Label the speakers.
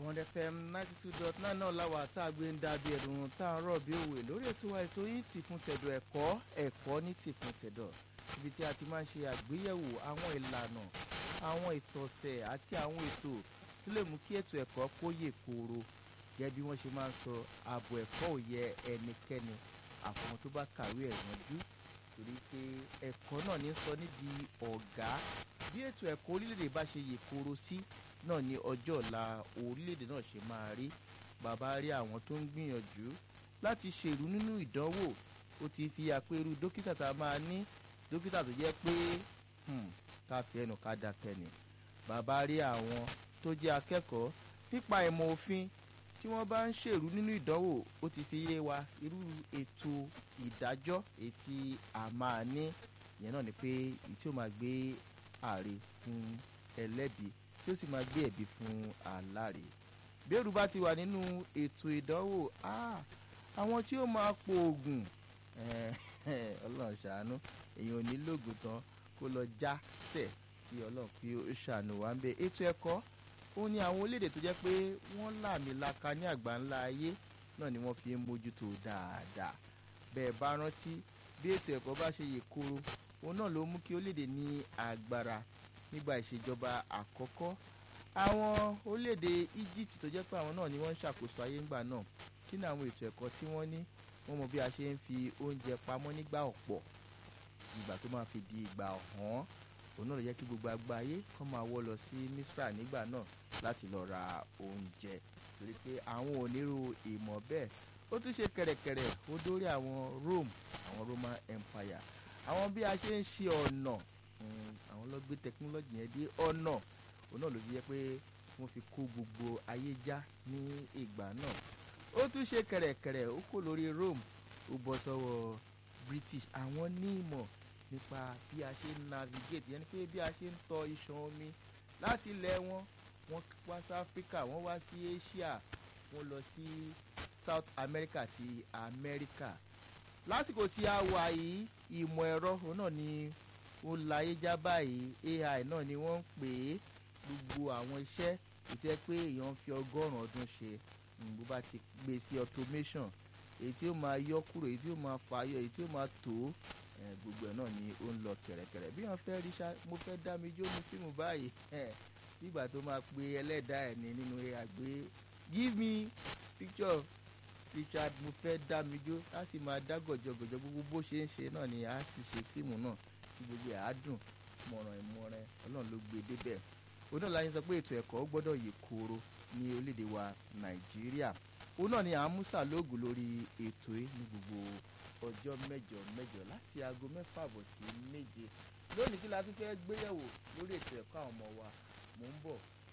Speaker 1: bond fm ninety two dot nine náà láwa tá a gbé ń dàbí ẹ̀dùn tá a rọ̀ bí òwe lórí ètò wa ètò yìí ti fún tẹ̀dọ̀ ẹ̀kọ́ ẹ̀kọ́ ní ti fún tẹ̀dọ̀ ibi tí a ti máa ń ṣe àgbéyẹ̀wò àwọn ìlànà àwọn ìtọ̀sẹ̀ àti àwọn ètò tó lè mú kí ètò ẹ̀kọ́ kó yè kooro gẹ́gẹ́ bí wọ́n ṣe máa ń sọ ààbò ẹ̀kọ́ ò yẹ ẹnikẹ́ni àfọ̀n tó bá kàwé ẹ̀ yanjú torí pé ẹ̀kọ́ náà ní sọ níbi ọ̀gá bí ètò ẹ̀kọ́ orílẹ̀-èdè bá ṣe yè kooro sí náà ni ọjọ́ ọ̀la orílẹ̀-èdè náà ṣe máa rí bàbá rí àwọn tó ń gbìyànjú láti ṣèrú nínú ìdánwò ó ti fi àpérú dókítà tá a máa ní dókítà tó jẹ́ pé ká fi ẹnu ká dákẹ́ ni bàbá rí àwọn tó jẹ́ akẹ́kọ̀ọ́ nípa ìmọ̀ òfin tí wọ́n bá ń ṣèrú nínú ìdánwò ó ti fi yé wa irú ètò ìdájọ́ ètí a máa ní ìyẹn náà ni pé èyí tí ó máa gbé àre fún ẹlẹ́bi tí ó sì máa gbé ẹ̀bi fún aláre bẹ́ẹ̀rù bá ti wà nínú ètò ìdánwò àwọn tí ó máa po oògùn ọlọ́run ṣàánú èèyàn ò ní lóògùn tán kó lọ já tẹ̀ kí ọlọ́run kí ó ṣàánú wa ń bẹ ètò ẹ̀kọ́ ó ní àwọn orílẹ̀-èdè tó jẹ́ pé wọ́n làmìlaka ní àgbáńlá ayé náà ni wọ́n fi ń mójútó dáadáa bẹ́ẹ̀ bá rántí bí ètò ẹ̀kọ́ bá ṣe yè koro òun náà ló mú kí orílẹ̀-èdè ní agbára nígbà ìṣèjọba àkọ́kọ́ àwọn orílẹ̀-èdè Egypt tó jẹ́ pé àwọn náà ni wọ́n ń ṣàkóso ayé ńgbà náà kí ni àwọn ètò ẹ̀kọ́ tí wọ́n ní wọ́n mọ bí a ṣe ń fi oúnjẹ pamọ́ nígbà ọ̀pọ̀ ìgbà tó máa fi di ìgbà ọ̀hán òun náà ló jẹ́ kí gbogbo àgbáyé kọ́ máa wọ́ lọ sí Misra nígbà náà láti lọ ra oúnjẹ torí pé àwọn onírú ìmọ̀ bẹ́ẹ̀ ó tún ṣe kẹ̀rẹ̀kẹ̀rẹ̀ ó dórí àwọn Rome àwọn Roman Empire àwọn bí a ṣe ń ṣe ọ̀nà àwọn ló gbé tẹkinọ́lọ́jì yẹn dé ọ̀nà òun náà ló fi jẹ́ pé wọ́n fi kó gbogbo ayé já ní ìgbà náà ó tún ṣe kẹ̀rẹ̀kẹ̀rẹ̀ ó kò lórí Rome ó bọ́ sọ́wọ́ British àwọn ní ìmọ̀ nípa bí a ṣe ń navigate yẹn ni pé bí a ṣe ń tọ iṣan omi láti ilẹ̀ wọn wọ́n wá sí Africa wọ́n wá sí Asia wọ́n lọ sí South America àti America lásìkò tí a wà yìí ìmọ̀ ẹ̀rọ òun náà ni ó láyé já báyìí AI náà ni wọ́n ń pè é gbogbo àwọn iṣẹ́ ìtẹ́ pé èèyàn fi ọgọ́rùn-ún ọdún ṣe bó bá ti gbé sí automation èyí tí ó máa yọ kúrò èyí tí ó máa fàyọ èyí tí ó máa tó gbogbo ẹ̀ náà ni ó ń lọ kẹ̀rẹ̀kẹ̀rẹ̀ bí wọ́n fẹ́ rí ṣá mo fẹ́ dá mi jó ní fíìmù báyìí nígbà tó máa pe ẹlẹ́dàá ẹ̀ ní nínú àgbé give me picture Richard mo fẹ́ dá mi jó á sì máa dá gọ̀jọ̀gọ̀jọ̀ gbogbo bó ṣe ń ṣe náà ni a sì ṣe fíìmù náà tí gbogbo ẹ̀ á dùn mọ̀ràn ìmọ̀ràn ọlọ́run ló gbé débẹ̀ òun náà láyé sọ pé ètò ẹ̀kọ́ gbọ́dọ̀ yè kooro ní orílẹ̀-èdè wa Nàìjíríà òun náà ni à ń mú sàlóògùn lórí ètò yìí ní gbogbo ọjọ́ mẹ́jọ mẹ́jọ láti aago mẹ́fà bọ̀ sí méje lónìí kí la tún fẹ́ gbéyẹ̀wò lórí ètò ẹ̀kọ́ àwọn ọmọ wa mò ń bọ̀